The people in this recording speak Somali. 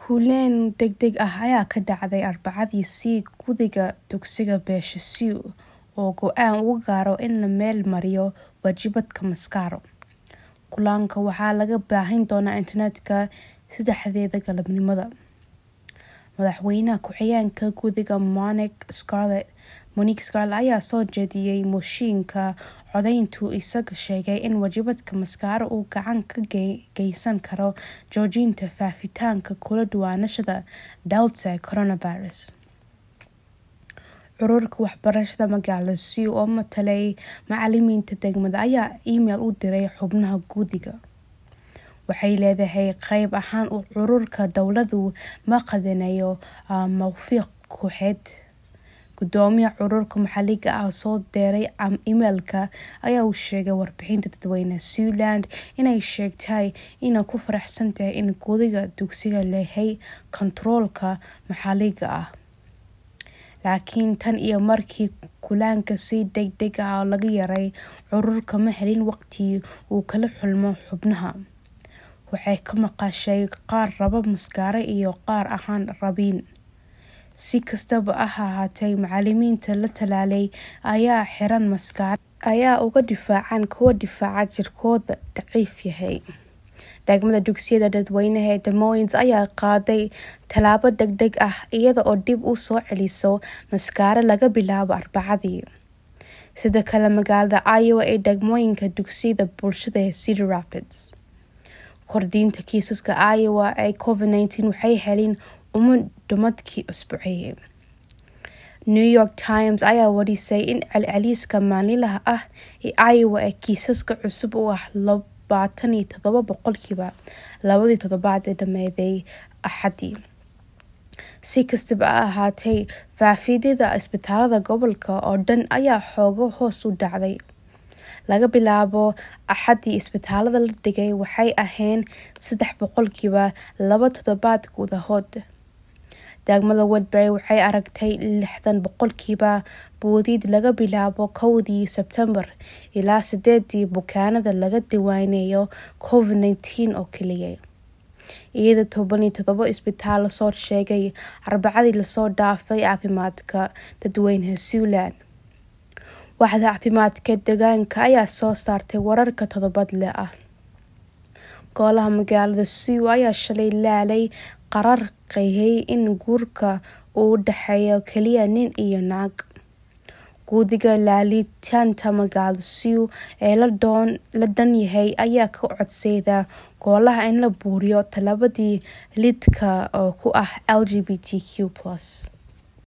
Kuleen degdeg ah ayaa ka dhacday Arbacadii si guddiga dugsiga beesha Sioux uu go'aan uga gaaro in la meel mariyo waajibaadka maaskaro. Kulanka waxaa laga baahin doonaa internetka saddexdeeda galabnimo. Madaxweyne ku-xigeenka guddiga Monique Scarlett ayaa soo jeediyay mooshinka codaynta isagoo sheegay in waajibaadka maaskaro uu gacan ka geysan karo joojinta faafitaanka kala duwanaanshaha Delta ee coronavirus. Ururka waxbarashada magaalada Sioux oo matalaya macalimiinta degmada ayaa iimayl u diray xubnaha guddiga. Waxay leedahay qayb ahaan ururka dowladdu ma qaadanayo mowqif kooxeed. Gudoomiyaha ururka maxalliga ah oo soo diray iimaylka ayaa u sheegay warbaahinta dadweynaha Siouxland inay sheegtay inay ku faraxsan tahay in guddiga dugsigu leeyahay kantaroolka maxalliga ah. Laakiin tan iyo markii kulanka si degdeg ah laga yeeray, ururku ma helin waqti uu kala kulmo xubnaha. Waxay ka maqashay qaar raba maaskaro iyo qaar aan rabin. Si kastaba ha ahaatee, macalimiinta la tallaalay ayaa xiran maaskaro ayaa uga difaacaya kuwa difaaca jirkoodu daciif yahay. Degmada dugsiyada dadweynaha ee Des Moines ayaa qaaday tallaabo degdeg ah iyada oo dib u soo celisay maaskaro laga bilaabo Arbacadii. Sidoo kale magaalada Iowa ee degmooyinka dugsiyada bulshada ee Cedar Rapids. Kordhinta kiisaska Iowa ee COVID-19 waxay heleen uma dhammaadkii usbuucii. New York Times ayaa warisay in celceliska maalinlaha ah ee Iowa ee kiisaska cusub uu ah labaatan iyo todoba boqolkiiba labadii toddobaad ee dhamaaday Axaddii. Si kastaba ha ahaatee, faafidda isbitaalada gobolka oo dhan ayaa xoogaa hoos u dhacday. Laga bilaabo Axaddii, isbitaalada la dhigay waxay ahaayeen saddex boqolkiiba laba toddobaad gudahood. Degmada Woodbury waxay aragtay lixdan boqolkiiba boodid laga bilaabo kowdii Sebtembar ilaa sideedii bukaanada laga diiwaaniyay COVID-19 oo keliya, iyadoo toban iyo todoba isbitaal lasoo sheegay Arbacadii lasoo dhaafay caafimaadka dadweynaha Siouxland. Waaxda caafimaadka deegaanka ayaa soo saartay wararka toddobaadle ah. Golaha magaalada Sioux ayaa shalay laalay qaraar qeexaya in guurka uu u dhexeeyo kaliya nin iyo naag. Guddiga laalitaanka magaalada Sioux ee la dhan yahay ayaa ka codsaday golaha in la buriyo tallaabadii lidka ku ah LGBTQ+.